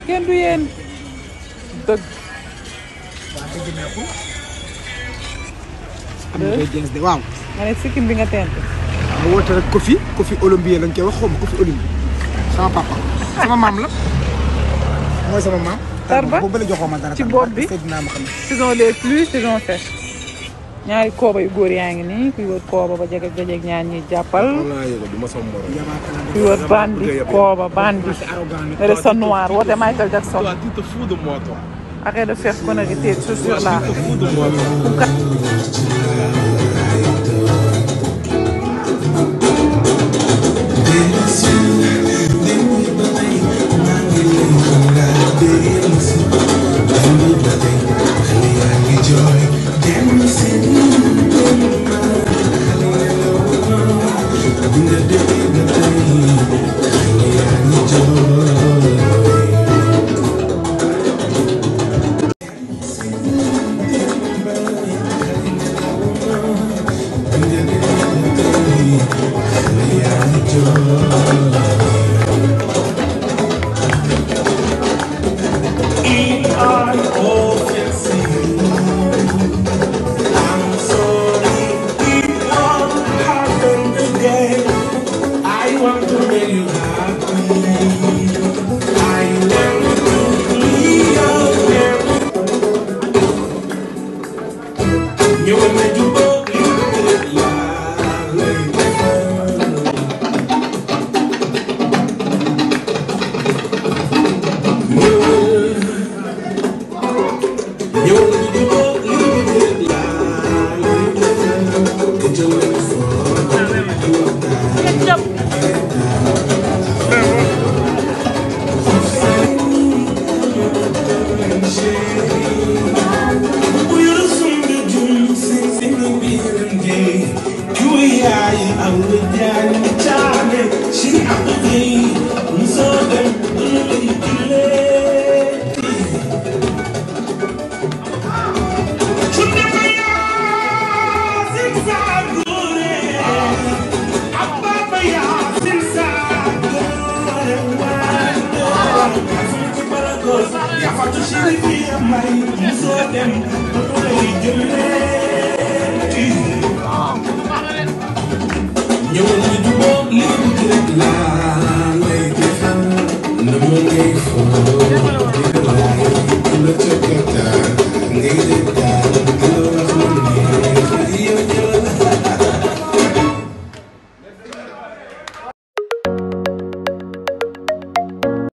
kenn du yéen dëgg waa dëgg neexul. am na koy jeex de waaw. nga ne sikkim bi nga tent ma woote rek Kofi Kofi Olympien lañ koy wax xaw ma Kofi Olympien sama papa sama maam la mooy sama maam. Tarba boobu ba la joxoo ma dara. ci bopp bi Seydina Muhammad. saison des pluies saison sèche ñaari kooba yu góor yaa ngi nii kuy wër kooba ba jeg ak dajeeg ñaar ñuy jàppal wallaa yëga du ma sama morom. Yabaate la kuy wër bandi kooba bandi c'est arrogant nag. nga def sa noir woote Michael Jackson Toi, tu te fous de moi, toi. arrête de faire connerie tes chaussures là Tu te fous de moi, toi. I want to make you happy. I want to be your man. You will make you go, you will ñëwal ñu jubóo li mu rek laa lay defal na ma ngay foo di la laay la ca gàttal